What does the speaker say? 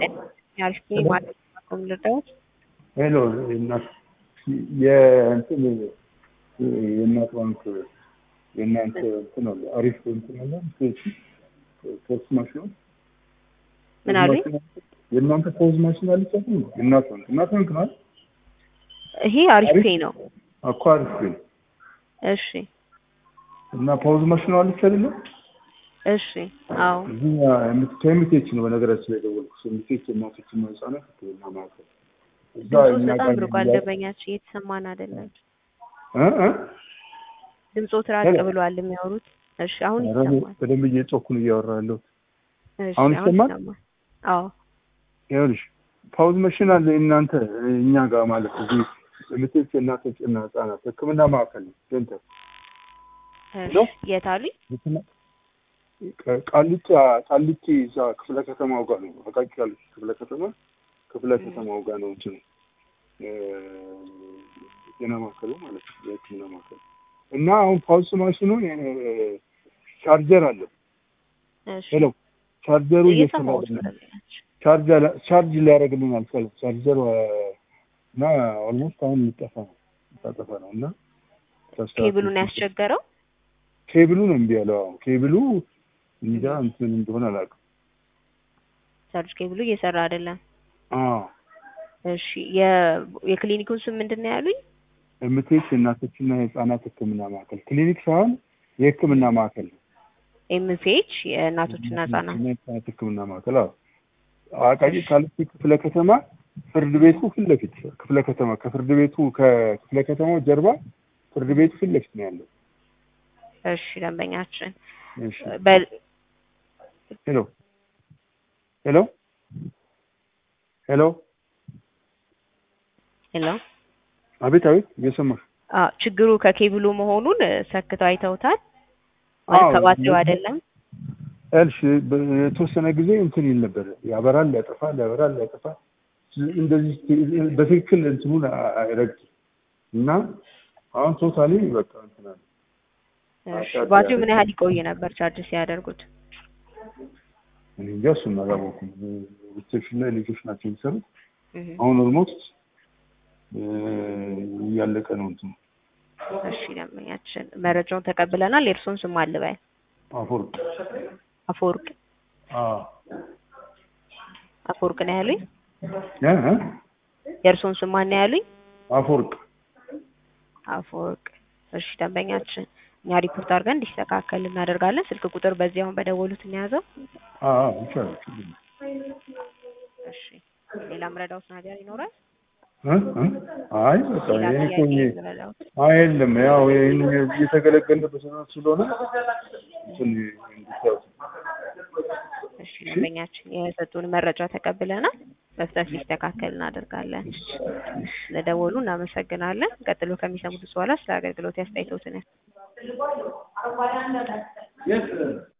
አሪፍ ማለት ነው ልርዳዎት? ሄሎ እናት የእንትን የእናት ባንክ የእናንተ እንትን አለ አሪፍ እንትን አለ ፖስት ማሽን ምን አሉኝ? የእናንተ ፖዝ ማሽን አለች አይደል? የእናት ባንክ እናት ባንክ ማለት ይሄ አሪፍ ፔይ ነው። እኮ አሪፍ ነው። እሺ እና ፖዝ ማሽን አለች አይደል? እሺ አዎ እዚህ ከኤምቴች ነው በነገራችን ላይ ደወልኩት። ኤምቴች እናቶችና ህጻናት ሕክምና ማዕከል እዛ ድምፆት እኛ በጣም ጋር ርቋል። እያ- ደንበኛችን እየተሰማን አይደለም። እ እ ድምፆት ራቅ ብሏል የሚያወሩት። እሺ አሁን ኧረ እኔ ይሰማል። በደንብ እየጮኩ ነው እያወራ ያለሁት። እሺ አሁን አሁን ይሰማል? ይሰማል። አዎ ይኸውልሽ ፓውዝ መሽን አለ እናንተ እኛ ጋር ማለት እዚህ ምትክ እናቶችና ህጻናት ህክምና ማዕከል ነው ሴንተር እሺ ሄሎ? የት አሉኝ? ቃ- ቃሊቲ ቃሊቲ እዛ ክፍለ ከተማው ጋር ነው አቃቂ ቃሊቲ ክፍለ ከተማ ክፍለ ከተማው ጋር ነው እንትኑ እ፣ ጤና ማዕከሉ ማለት ነው የህክምና ማዕከሉ እና አሁን ፓውዝ ማሽኑ እ፣ ቻርጀር አለ እሺ ሄሎ ቻርጀሩ እየሰራ እየሰማሁት ነው አይደለም ደንበኛችን። ቻርጅ አላ- ቻርጅ ሊያደርግልን አልቻለም። ቻርጀር እና ኦልሞስት አሁን ሊጠፋ ነው ሊጠፋ ነው እና ተስተካክሎ- ኬብሉን ያስቸገረው ኬብሉ ነው እምቢ ያለው። አሁን ኬብሉ እንጃ እንትን እንደሆነ አላውቅም። ቻርጅ ኬብሉ እየሰራ አይደለም። አዎ እሺ የ- የክሊኒኩን ስም ምንድን ነው ያሉኝ? ኤምቴች የእናቶችና የህፃናት ህክምና ማዕከል ክሊኒክ ሳይሆን የህክምና ማዕከል ነው። ኤምፒኤች የእናቶችና ህጻናት እና የህፃናት ህክምና ማዕከል አዎ። አቃቂ ቃሊቲ ክፍለ ከተማ ፍርድ ቤቱ ፊት ለፊት ክፍለ ከተማ ከፍርድ ቤቱ ከክፍለ ከተማው ጀርባ ፍርድ ቤቱ ፊት ለፊት ነው ያለው። እሺ ደንበኛችን እሺ በ- ሄሎ ሄሎ ሄሎ ሄሎ አቤት አቤት እየሰማሽ አዎ ችግሩ ከኬብሉ መሆኑን እ፣ ሰክተው አይተውታል አዎ፣ ማለት ከባትሪው ምን- አይደለም እልሽ የተወሰነ ጊዜ እንትን ይል ነበር ያበራል ያጠፋል ያበራል ያጠፋል እንደዚህ በትክክል እንትኑን አይረግጥም እና አሁን ቶታሊ በቃ እንትን አለ እሺ ባትሪው ምን ያህል ይቆይ ነበር ቻርጅ ሲያደርጉት እኔ እንጃ እሱን አላወኩም ሪሴፕሽን ላይ ልጆች ናቸው የሚሰሩት እህ፣ አሁን ኦልሞስት እያለቀ ነው እንትኑ እሺ ደንበኛችን መረጃውን ተቀብለናል የእርሶን ስም አልበል አፈወርቅ አፈወርቅ አዎ አፈወርቅ ነው ያሉኝ እ እ የእርሶን ስም ማን ነው ያሉኝ አፈወርቅ አፈወርቅ እሺ ደንበኛችን እኛ ሪፖርት አድርገን እንዲስተካከል እናደርጋለን ስልክ ቁጥር በዚህ አሁን በደወሉት እንያዘው አዎ ይቻላል ችግር የለም። እሺ ሌላ ምረዳውት ነገር ይኖራል እ እ አይ በቃ ሌላ ይሄን እኮ ጥያቄ እኔ- ምረዳውት አይ የለም ያው ይህን እየተገለገልንበት ስለሆነ እንትን እንዲታወስ እሺ ደንበኛችን የሰጡን መረጃ ተቀብለናል በፍጥነት ሊስተካከል እናደርጋለን ለደወሉ እናመሰግናለን ቀጥሎ ከሚሰሙት በኋላ ስለ አገልግሎት ያስተያየቶትን